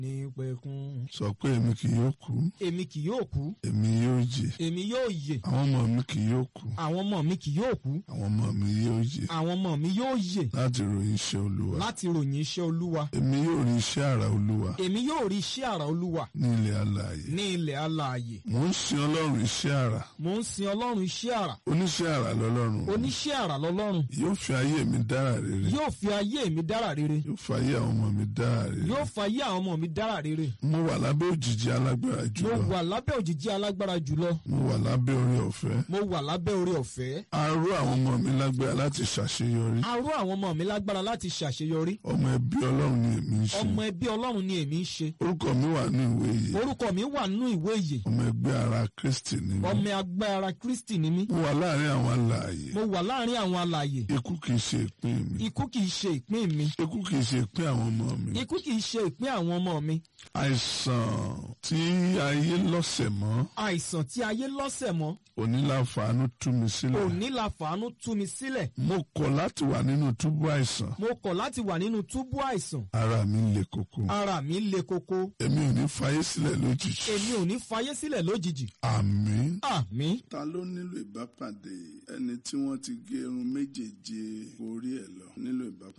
ní pẹ̀kun. sọ pé èmi kì yóò kú èmi kì yóò kú èmi yóò jẹ èmi yóò yè àwọn ọmọ mi kì yóò kú àwọn ọmọ mi kì yóò kú àwọn ọmọ mi yóò jẹ àwọn ọmọ mi yóò yè láti ròyìn iṣẹ́ olúwa láti ròyìn iṣẹ́ olúwa èmi yóò rí iṣẹ́ àrà olúwa èmi yóò rí iṣẹ́ àrà olúwa ní ilẹ̀ alààyè ní ilẹ̀ alààyè mò ń sin ọlọ́run iṣẹ́ àrà mò ń sin ọlọ́run iṣẹ́ àrà oníṣẹ́ àrà lọ́lọ́run oníṣẹ́ àrà lọ́lọ́run yóò fi ayé mi dára rere yóò fi ayé mi dára rere yóò fi ayé àwọn ọmọ mi dára rere yóò fa ayé àwọn ọmọ mi dára rere mo wà lábẹ́ òjìji alágbára mo jùlọ wà lábẹ́ òjìji alágbára jùlọ mo wà lábẹ́ orí ọ̀fẹ́ mo wà lábẹ́ oore ọ̀fẹ́ aró àwọn ọmọ mi lágbára láti ṣàṣeyọrí aró àwọn ọmọ mi lágbára láti ṣàṣeyọrí ọmọ ẹbí ọlọ́run ni èmi ń ṣe ọmọ ẹbí ọlọ́run ni èmi ń ṣe orúkọ mi wà ní ìwé yìí orúkọ mi wà nínú ìwé ìyè ọmọ ẹgbẹ́ ara kristi ni mí ọmọ agbára kristi ni mí mo wà láàrin àwọn alààyè mo wà láàrin àwọn alààyè ikú kìí ṣe ìpín mi ikú kìí ṣe ìpín mi ikú kìí ṣe ìpín àwọn ọmọ mi ikú kìí ṣe ìpín àwọn ọmọ mi àìsàn tí ayé lọ́sẹ̀ mọ́ àìsàn tí ayé lọ́sẹ̀ mọ́ oníláfàánú tú mi sílẹ̀ òní la fàánú tú mi sílẹ̀ mo kọ̀ láti wà nínú túbú àìsàn mo kọ̀ láti wà nínú túbú àìsàn ara mi le koko ara mi le koko èmi ò ní fayé sílẹ̀ lójijì èmi ò ní fayé sílẹ̀ lójijì àmín. àmín ta ló nílò ìbápàdé ẹni tí wọ́n ti gé irun méjèèje orí ẹ̀ lọ nílò ìbápàdé.